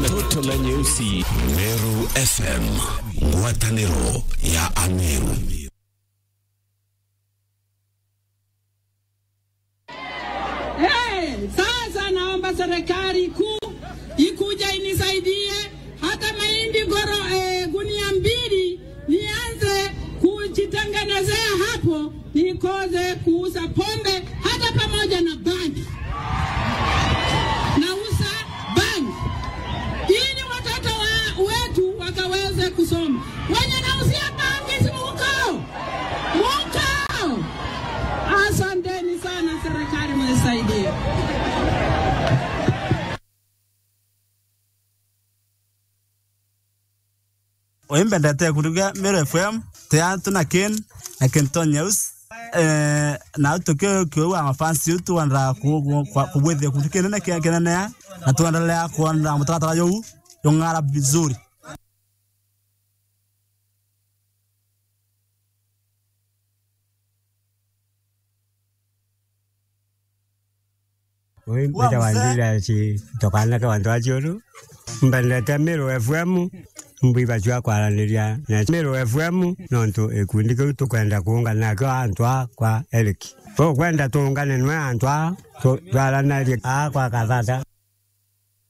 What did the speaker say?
na toto la nyeusi. Meru FM, ngwatanĩro ya Ameru. Hey, sasa naomba serikali kuu ikuja inisaidie hata mahindi goro eh, gunia mbili nianze kujitengenezea hapo nikoze kuuza pombe hata pamoja na bangi. Nauza bangi ili watoto wa, wetu wakaweze kusoma. Wenye nauzia bangi si mukao mukao. Asanteni sana serikali, mnisaidie. oimbendete kuruga Meru FM tea tuna ken na kento news eh na tuke kwa mafansi yetu wanda kubwethia kundu kinene kia kinene na tuendelea kuona mtaratara yau yong'ara vizuri Oi, mbeta wandila si tokana ka wandu aciuru mbendete Meru FM mbiba cia kwaranĩria na Meru FM nontu ikundi kiu tukwenda kuungana nakio antu a kwa Eric tukwenda tuungane nwe antu a twaranarie a kwa kathata